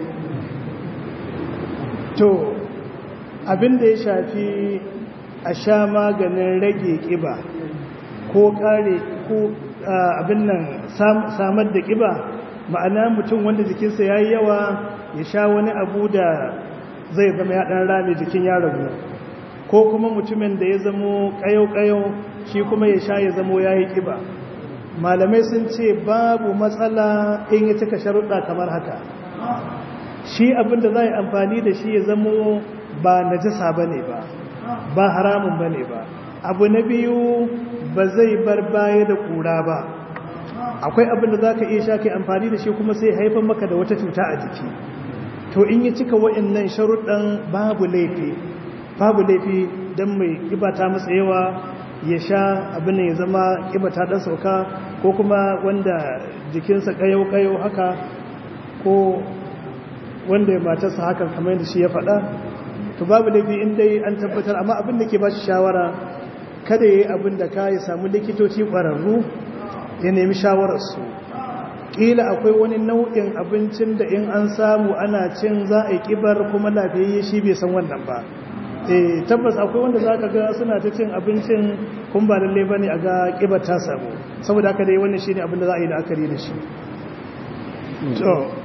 to abinda ya shafi a sha maganin rage ƙiba ko ƙare ko abin nan samar da ƙiba ma'ana mutum wanda jikinsa ya yi yawa ya sha wani abu da zai zama ya ɗan rame jikin ya ragu ko kuma mutumin da ya zamo ƙayau-ƙayau shi kuma ya sha ya zamo ya yi ƙiba malamai sun ce babu matsala in ya cika sharuɗa kamar haka shi abinda za a yi amfani da shi ya zamo ba najasa ba ne ba ba haramun ba ne ba abu na biyu ba zai bar baya da ƙura ba akwai abinda za ka iya sha kai amfani da shi kuma sai haifar maka da wata cuta a jiki to in yi cika wa'annan sharuɗan babu laifi babu laifi don mai ƙiba ta masa yawa ya sha abin ya zama ƙiba ta ɗan sauka ko kuma wanda jikinsa ƙayau-ƙayau haka ko wanda ya matarsa hakan kamar yadda shi ya faɗa to babu laifi in dai an tabbatar amma abin da ke ba shi shawara kada ya yi abin da ka ya samu likitoci ƙwararru ya nemi shawararsu ƙila akwai wani nau'in abincin da in an samu ana cin za a yi ƙibar kuma lafiyayye shi bai san wannan ba e tabbas akwai wanda za ka ga suna ta cin abincin kun ba lalle ba ne a ga ƙibar ta samu saboda haka dai wannan shi ne abin da za a yi la'akari da shi